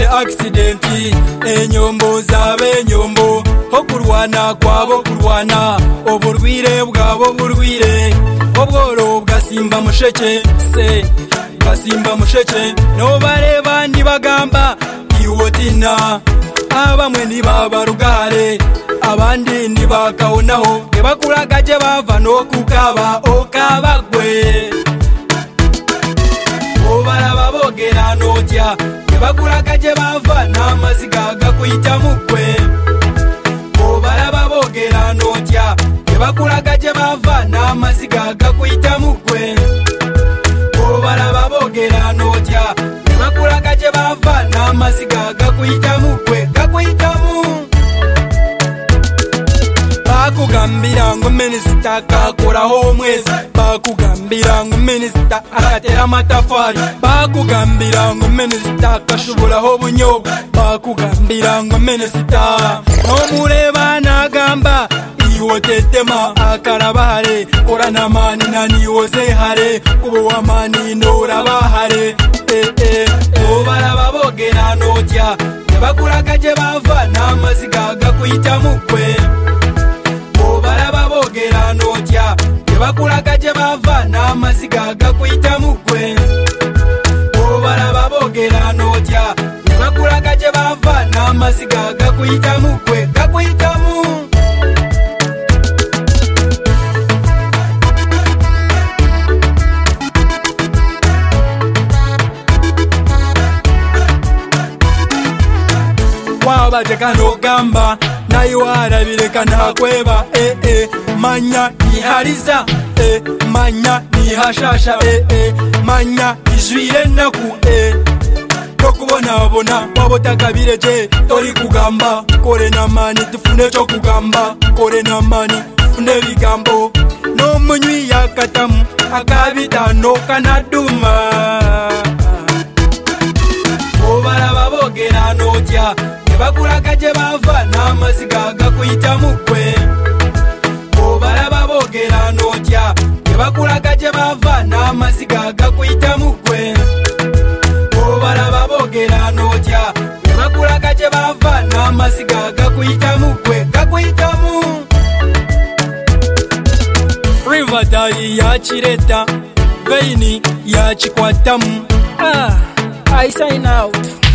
aksidenti enyombo z'abenyombo ho kurwana kwabo kurwana uburwire bwabo burwire obworo bwa simba musheke se bwa simba musheke nobareba ntibagamba iwotina abamwe ntibaba rugare abandi ntibakabonaho ntibakuragaje bava no kukaba ukabagwe barababogera notya ntibakuragaje bava n'amaziga gakwita mukwe barababogera notya ntibakuragaje bava n'amaziga gakwita mukwe barababogera notya ntibakuragaje bava n'amaziga gakwita mukwe gakwitamu bakugambira ngo minisita akakoraho umwezi bakugambira ngo minisita akatera amatafari bakugambira ngo minisita akashoburaho ubunyobwa bakugambira ngo minisita nomureba nagamba iwo tetema akarabahare koranamani naniyozehare kubuwamani norabahare ee obarababogera notya yabakuragaje bava n'amaziga gakwita mukwe barababogera notya tebakulaga gye bava n'amaziga gakwita mukwe barababogera notya tebakulaga gye bava n'amaziga gakwita mukwe gakwitamu wabateka nogamba naye warabireka ntakweba ee eh, eh, manya nihariza e eh, manya nihashasha ee manya ijwire naku e tokubonabona wabotaka bireje tori kugamba kore namani tufune cyo kugamba kore namani tufune bigambo n'omunywi yakatamu akabitano kanaduma obarababogera notya tebakulaga gye bava n'amaziga gakuyita mukwe obaraba boogera notya tebakulaga gye bava n'amaziga gakuyita mukwe obaraba boogera notya tebakulaga gye bava n'amaziga gakuyita mukwe gakuyitamu rivadari yakireta veini yakikwatamu ah, i sign out